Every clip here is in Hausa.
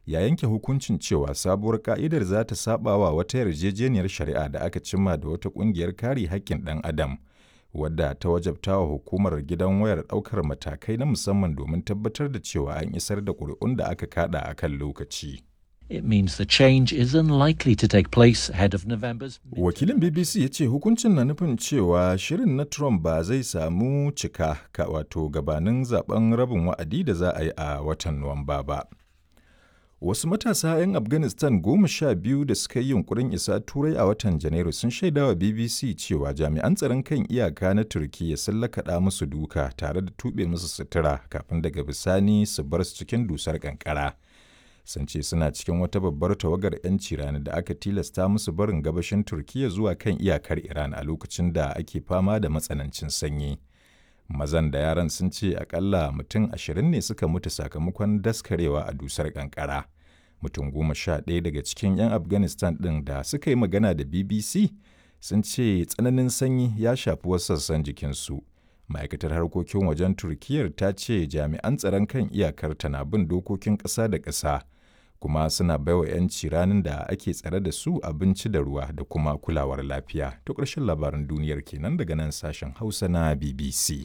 ya yanke hukuncin cewa sabuwar ka'idar za ta saba wa wata yarjejeniyar shari'a da aka cimma da wata ƙungiyar kare haƙƙin ɗan adam wadda ta wajabta wa hukumar gidan wayar ɗaukar matakai na musamman domin tabbatar da cewa an isar da ƙuri'un da aka kada a kan lokaci. It means the change is unlikely to take place ahead of November's. Wakilin BBC ya ce hukuncin na nufin cewa shirin na Trump ba zai samu cika ka wato gabanin zaben rabin wa'adi da za a yi a watan Nuwamba ba. Wasu matasa 'yan Afghanistan goma sha biyu da suka yi yunkurin isa Turai a watan Janairu sun shaidawa BBC cewa jami'an tsaron kan iyaka na Turkiyya sun lakaɗa musu duka tare da tuɓe musu sutura kafin daga bisani su bar su cikin dusar ƙanƙara. sun ce suna cikin wata babbar tawagar 'yanci rani da aka tilasta musu barin gabashin turkiya zuwa kan iyakar iran a lokacin da ake fama da matsanancin sanyi mazan da yaran sun ce akalla mutum ashirin ne suka mutu sakamakon daskarewa a dusar kankara mutum goma sha ɗaya daga cikin 'yan afghanistan ɗin da suka yi magana da bbc sun ce tsananin sanyi ya shafi wasu sassan jikinsu ma'aikatar harkokin wajen turkiyyar ta ce jami'an tsaron kan iyakar na bin dokokin ƙasa da ƙasa kuma suna baiwa 'yanci ranar da ake tsare da su abinci da ruwa da kuma kulawar lafiya to ƙarshen labaran duniyar kenan daga nan sashen hausa na bbc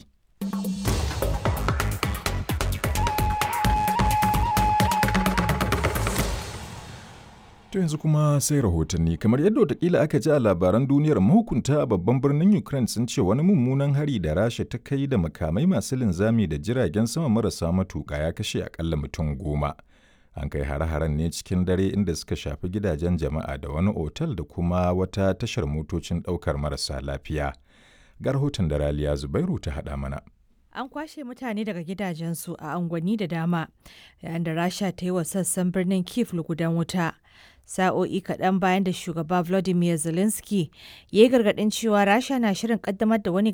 To yanzu kuma sai rahotanni kamar yadda watakila aka ji a labaran duniyar mahukunta a babban birnin Ukraine sun ce wani mummunan hari da Rasha ta kai da makamai masu linzami da jiragen sama marasa matuƙa ya kashe akalla mutum goma. An kai hare-haren ne cikin dare inda suka shafi gidajen jama'a da wani otal da kuma wata tashar motocin ɗaukar marasa lafiya. Ga rahoton da Raliya Zubairu ta haɗa mana. An kwashe mutane daga gidajensu a angwani da dama, yayin da Rasha ta yi wa sassan birnin Kiev lugudan wuta. Sa'o'i kaɗan bayan da shugaba Volodymyr Zelensky ya yi gargaɗin cewa Rasha na shirin ƙaddamar da wani